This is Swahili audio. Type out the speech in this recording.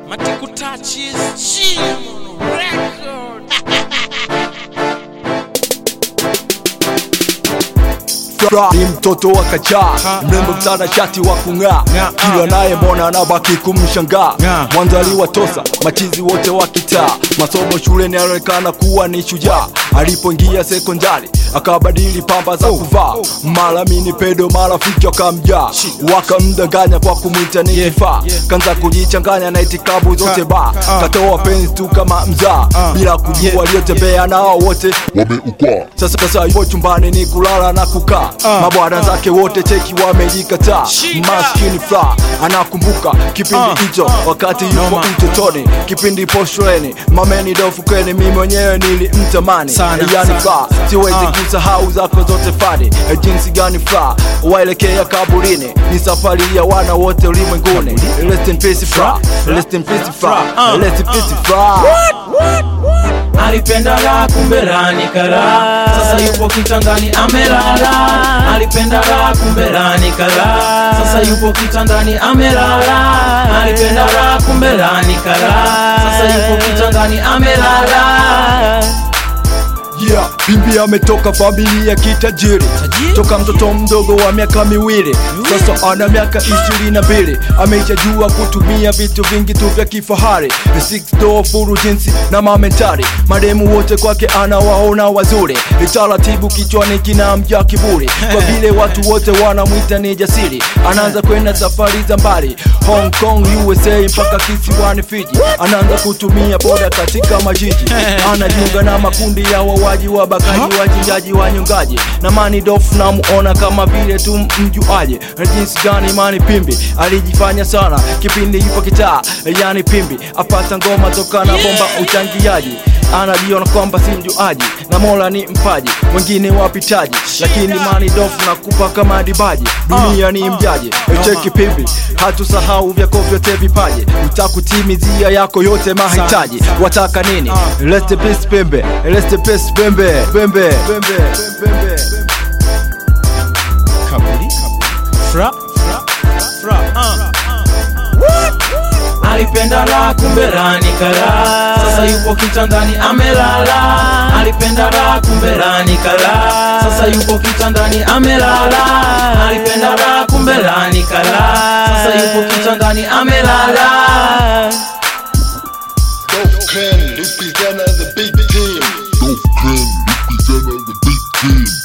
Matikutachi is Jim record. Fra ni mtoto wa kachaa mrembo mtanashati wa kung'aa Ng'aa. kila naye mbona anabaki kumshangaa Ng'aa. mwanzo aliwatosa machizi wote wa kitaa masomo shuleni anaonekana kuwa ni shujaa alipoingia sekondari akabadili pamba za kuvaa mara mini pedo marafiki wakamjaa wakamdanganya kwa kumwita ni kifaa kanza kujichanganya na itikabu zote ba katoa penzi tu kama mzaa bila kujua aliyotembea nao wote wameukwaa sasa sasa yupo chumbani ni kulala na kukaa mabwana zake wote cheki wamejikataa Shika. maskini fla anakumbuka kipindi hicho wakati yupo Noma. utotoni kipindi po shuleni mameni dofukeni mi mwenyewe nilimtamani Sana, yani sana. fla siwezi Ah. kusahau zako zote fani jinsi gani fla waelekea kaburini ni safari ya wana wote ulimwenguni rest in peace fla rest in peace fla Ah. rest in peace fla alipenda la kumbe la ni kara sasa yupo kitandani amelala alipenda la kumbe la ni kara sasa yupo kitandani amelala alipenda la kumbe la ni kara sasa yupo kitandani amelala Yeah, Bimbi ametoka familia kitajiri Tajiri? toka mtoto mdogo wa miaka miwili sasa ana miaka ishirini na mbili ameshajua kutumia vitu vingi tu vya kifahari Six door furu jinsi na mamentari maremu wote kwake anawaona wazuri taratibu kichwani kinamja kiburi kwa vile watu wote wanamwita ni jasiri anaanza kwenda safari za mbali Hong Kong USA mpaka kisiwani Fiji anaanza kutumia boda katika majiji anajiunga na makundi ya wawaji wabakaji wachinjaji wanyongaji na mani dofu namuona kama vile tu mjuaje na jinsi gani mani pimbi alijifanya sana kipindi yupo kitaa yani pimbi apata ngoma toka na bomba uchangiaji anajiona kwamba si mjuaji na mola ni mpaji wengine wapitaji lakini mani dofu nakupa kama dibaji dunia ni mjaji cheki pimbi hatusahau vyako vyote vipaji utakutimizia yako yote mahitaji wataka nini rest in peace pembe rest in peace pembe pembe pembe pembe Kaburi. Fra. Fra. Uh. alipenda la kumbe la ni kara sasa yupo kitandani amelala alipenda la kumbe la ni kara sasa yupo kitandani amelala alipenda la kumbe la ni kara sasa yupo kitandani amelala Dope Ken represent the big team Dope Ken represent the big team